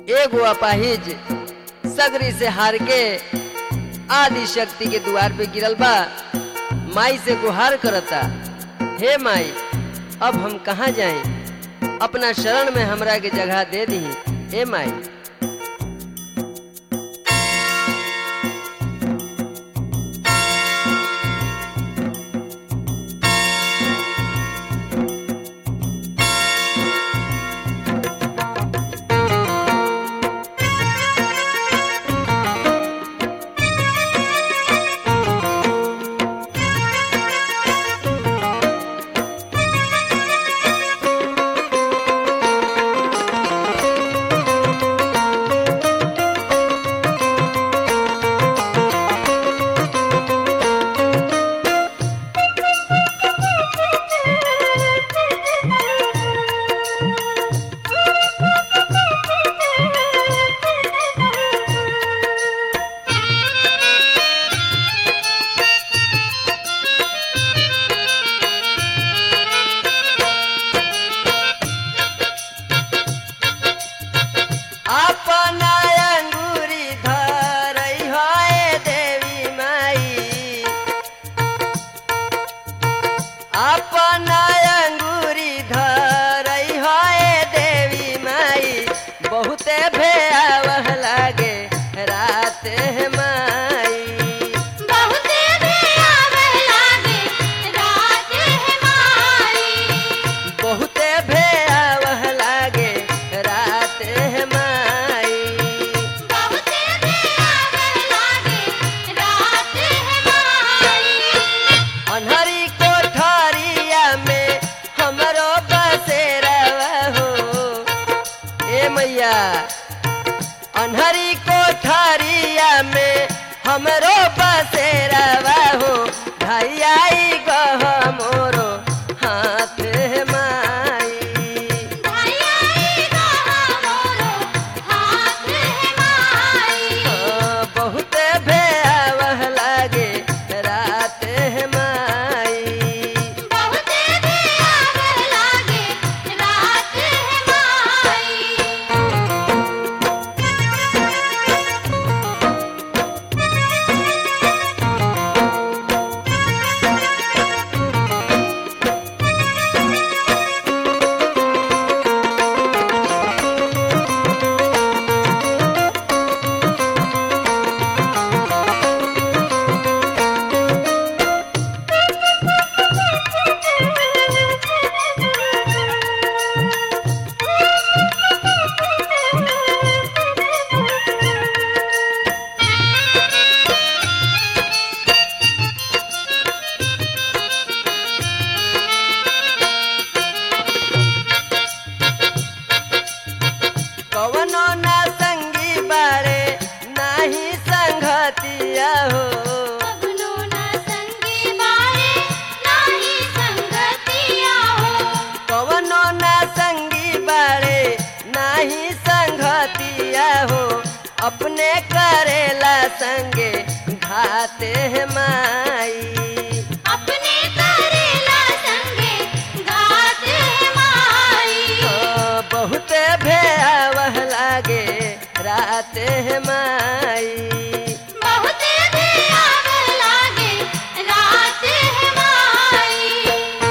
एगो अपाहिज सगरी से हार के आदि शक्ति के द्वार पे गिरल बा माई से गुहार करता हे माई अब हम कहाँ जाएं अपना शरण में हमरा के जगह दे दी हे माई अपना अंगूरी धरई होए देवी माई अपना अंगूरी धरई होए देवी माई बहुते भेआवह लागे रात है माई बहुते भयावह लागे रात है माई बहुते भेआवह लागे रात है माई बहुते भयावह लागे रात है माई अनहरी कोठरिया में हमरो बसेरवा हो ए मैया अनहरी कोठरिया में हमरो बसेरवा हो भाई आई गह मोरो हाथ माई भाई कहा मोरो हाथ है माई हाँ, बहुत भयावह लागे रात है माई बहुते भयावह लागे रात है माई कवनो ना संगी बारे नाही संगतिया हो अपनो न संगी बारे नाही संगतिया हो कवनो ना संगी बारे नाही संगतिया हो अपने करेला संगे घाते है माई अपने करेला संगे गात है माई हाँ, बहुत भयावह लागे रात है माई बहुते भयावह लागे रात है माई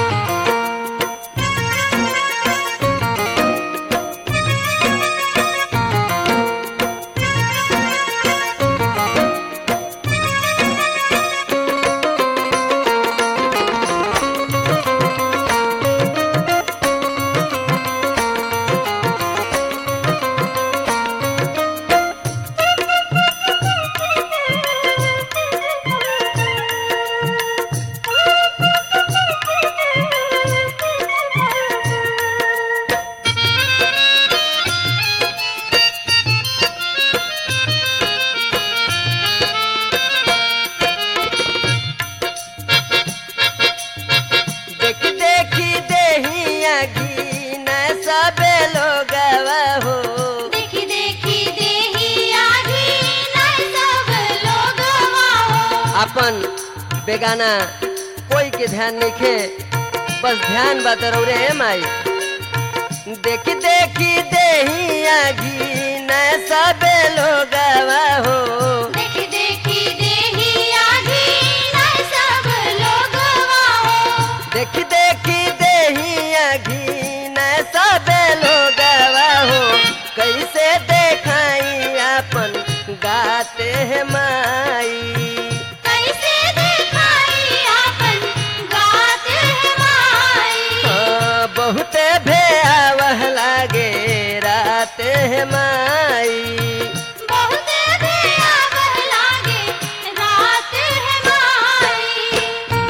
देख देखी देहिया घी न सबे लोग हो देखी देखी देही आगी नहीं सब लोग हो अपन बेगाना कोई के ध्यान नहीं खे बस ध्यान बात रौरे माई देखी देखी देहिया घी न सबे लोगवा हो देखी देखी देही आधी न सब लोग हो देखी देखी देहिया घी न सबे लोगवा हो कैसे देखाई अपन गाते हैं माई कैसे दिखाई आपन गात है माई हाँ, बहुते भयावह लागे रात है माई बहुत भयावह लागे रात है माई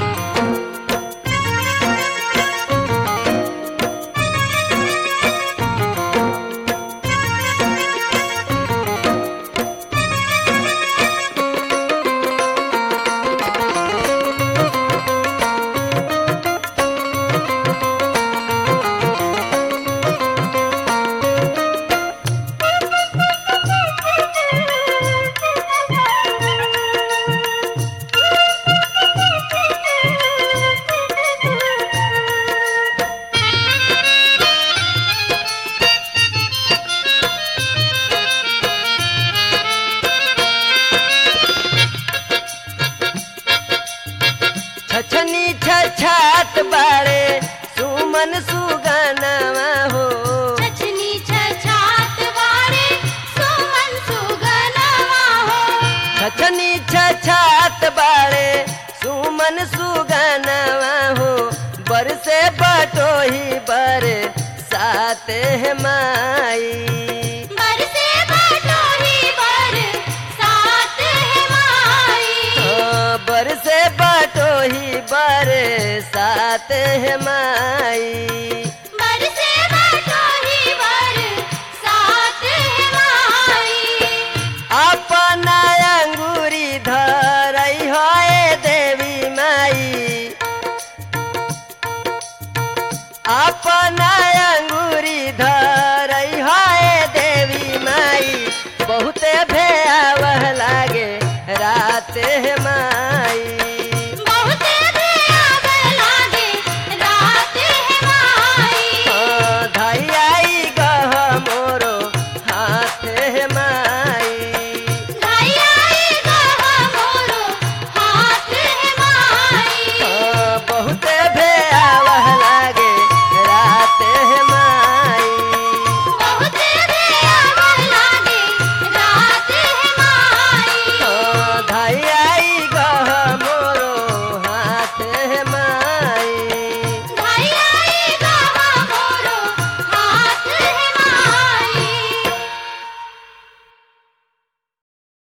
छछनी छछात बाड़े सुमन सुगनवा हो छछनी छछात वारे सुमन सुगनवा हो छछनी छछात बाड़े सुमन सुगनवा हो बरसे बटोही बर साते है माई बरसे बटोही बर सात है माई हाँ, बरसे बटोही बर सात है माई बरसे बटोही बर सात है माई अपना अंगूरी धरई है देवी माई अपना